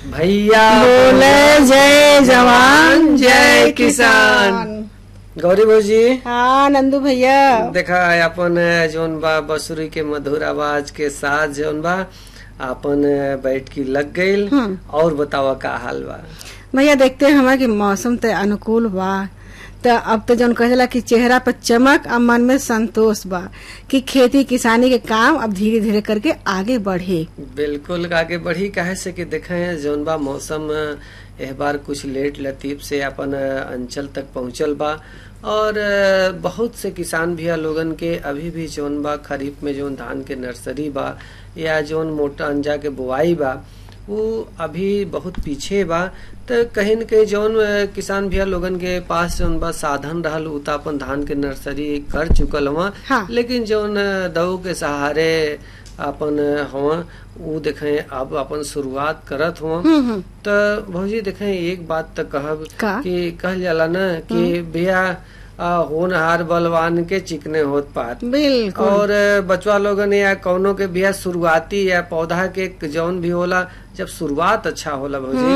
भैया बोले जय जवान जय किसान गौरी भौजी हाँ नंदू भैया देखा अपन जौन बा बसुरी के मधुर आवाज के साथ जौन बा अपन बैठ की लग गईल हम्म। और बतावा का हाल बा भैया देखते हैं हमारे कि मौसम तो अनुकूल बा तो अब तो जौन कहेला कि चेहरा पर चमक और मन में संतोष बा कि खेती किसानी के काम अब धीरे धीरे करके आगे बढ़े बिल्कुल आगे बढ़ी काहे से कि देखे जौन बा मौसम एह बार कुछ लेट लतीफ से अपन अंचल तक पहुंचल बा और अ, बहुत से किसान भैया लोगन के अभी भी जौन बा खरीफ में जौन धान के नर्सरी बा या जौन मोटा अंजा के बुआई बा वो अभी बहुत पीछे बा तो कहीं न कहीं जौन अ, किसान भैया लोगन के पास जौन बा साधन रहल उ त अपन धान के नर्सरी कर चुकल हुआ हाँ। लेकिन जौन अ, दऊ के सहारे अपन हुआ उ देखे अब अपन शुरुआत करत हुआ हम्म हम्म तो भौजी देखे एक बात तो कहब का? कि कहल जाला ना कि भैया अ, होनहार बलवान के चिकने होत पात बिल्कुल और अ, बचवा लोगन या कौनो के बिया शुरुआती या पौधा के जौन भी होला जब शुरुआत अच्छा होला भौजी